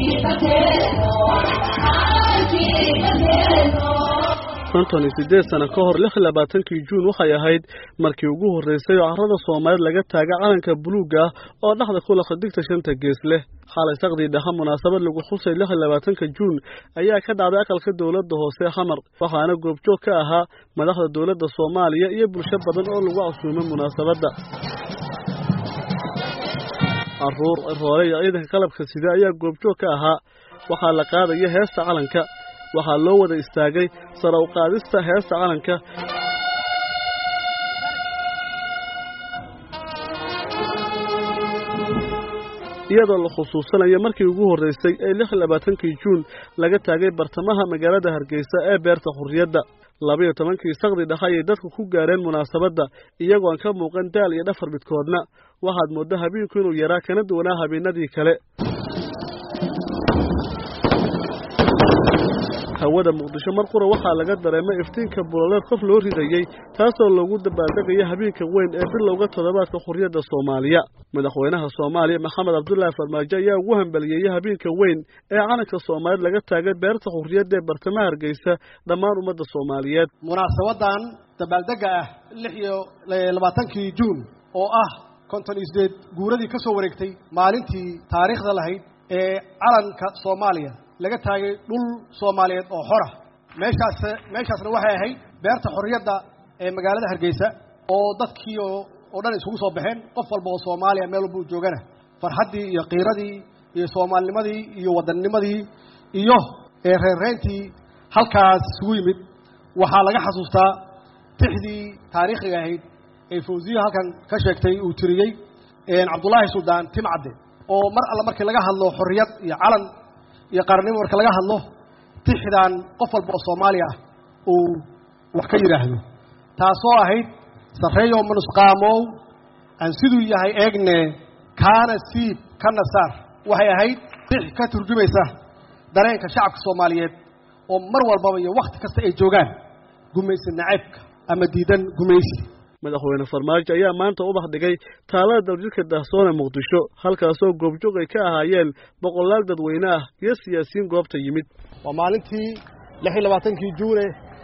konton iyo siddeed sano ka hor lix iyo labaatankii juun waxay ahayd markii ugu horreysay oo carrada soomaaliyeed laga taagay calanka buluugga ah oo dhexda ku laqa digta shanta gees leh xalay saqdii dhaha munaasabad lagu xusay lix iyo labaatanka juun ayaa ka dhacday aqalka dowladda hoose xamar waxaana goobjoog ka ahaa madaxda dowladda soomaaliya iyo bulsho badan oo lagu casuumay munaasabadda carruur roole iyo ciidanka qalabka sida ayaa goobjoog ka ahaa waxaa la qaadaya heesta calanka waxaa loo wada istaagay sara u qaadista heesta calanka iyadoo la khusuusanayo markii ugu horreysay ee lix iyo labaatankii juun laga taagay bartamaha magaalada hargeysa ee beerta xurriyadda labaiyo tobankii saqdi dhaha ayay dadku ku gaareen munaasabadda iyagoo aan ka muuqan daal iyo dhafar midkoodna waxaad moodda habeenku inuu yaraa kana duwanaa habeenadii kale hawada muqdisho mar qura waxaa laga dareemay iftiinka buloleed qof loo ridayey taasoo loogu dabaaldegaya habeenka weyn ee bilowga toddobaadka xurriyadda soomaaliya madaxweynaha soomaaliya maxamed cabdulaahi farmaajo ayaa ugu hambaliyeeyey habeenka weyn ee calanka soomaaliyeed laga taagay beerta xurriyadda ee bartamaha hargeysa dhammaan ummadda soomaaliyeed munaasabadan dabaaldega ah lix iyo labaatankii juun oo ah konton iyo sideed guuradii ka soo wareegtay maalintii taariikhda lahayd ee calanka soomaaliya laga taagay dhul soomaaliyeed oo xora meeshaas meeshaasna waxay ahayd beerta xorriyadda ee magaalada hargeysa oo dadkii oo dhan isugu soo baxeen qof walba oo soomaaliya meel walba u joogana farxaddii iyo qiiradii iyo soomaalinimadii iyo waddannimadii iyo reerreyntii halkaas isugu yimid waxaa laga xasuustaa tixdii taariikhiga ahayd ee fawsiya halkan ka sheegtay uu tiriyey cabdullaahi suldaan timcadde oo mar alla markii laga hadlo xorriyad iyo calan iyo qaranimo marka laga hadlo tixdan qof walba oo soomaaliya ah uu wax ka yidhaahdo taasoo ahayd sarreeyo manusqaamow aan siduu yahay eegne kaana siib kana saar waxay ahayd tix ka turjumaysa dareenka shacabka soomaaliyeed oo mar walbaba iyo wakhti kasta ay joogaan gumaysi naceybka ama diidan gumaysi madaxweyne farmaajo ayaa maanta ubax dhigay taalada daljirka daahsoon ee muqdisho halkaasoo goobjoog ay ka ahaayeen boqolaal dadweyne ah iyo siyaasiyiin goobta yimid waa maalintii lix iyo labaatankii juune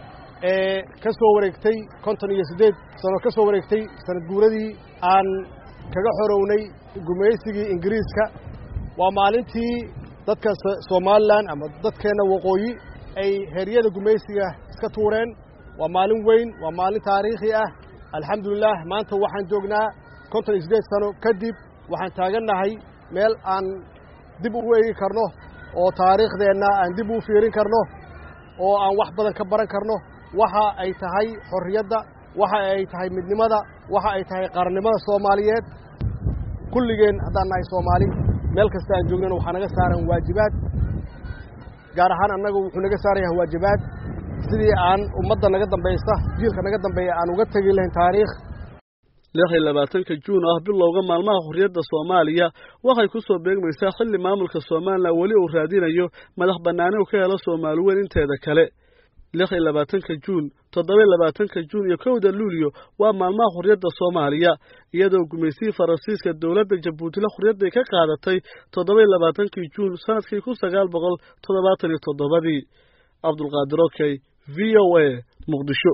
ee ka soo wareegtay konton iyo siddeed sano ka soo wareegtay sanad guuradii aan kaga xorownay gumaysigii ingiriiska waa maalintii dadka somalilan ama dadkeenna waqooyi ay heryada gumaysiga iska tuureen waa maalin weyn waa maalin taariikhi ah alxamdulilah maanta waxaan joognaa konton iyo siddeed sano kadib waxaan taagannahay meel aan dib u eegi karno oo taariikhdeenna aan dib u fiirin karno oo aan wax badan ka baran karno waxa ay tahay xorriyadda waxa ay tahay midnimada waxa ay tahay qarannimada soomaaliyeed kulligeen haddaan nahay soomaali meel kasta aan joognana waxaa naga saaran waajibaad gaar ahaan annaga wuxuu naga saaran yahay waajibaad sidii aan ummadda naga dambaysa jiilka naga dambeeya aan uga tegi lahayn taariikh lix iyo labaatanka juun ah bilowga maalmaha xurriyadda soomaaliya waxay ku soo beegmaysaa xilli maamulka somalilan weli uu raadinayo madax bannaani u ka helo soomaali weyn inteeda kale lix iyo labaatanka juun toddoba labaatanka juun iyo kowda luulyo waa maalmaha xurriyadda soomaaliya iyadoo gumaysihii faransiiska dowladda jabuutila xurriyadday ka qaadatay toddoba iyo labaatankii juun sanadkii kun sagaal boqol toddobaatan iyo toddobadii cabdulqaadir okey v o a muqdisho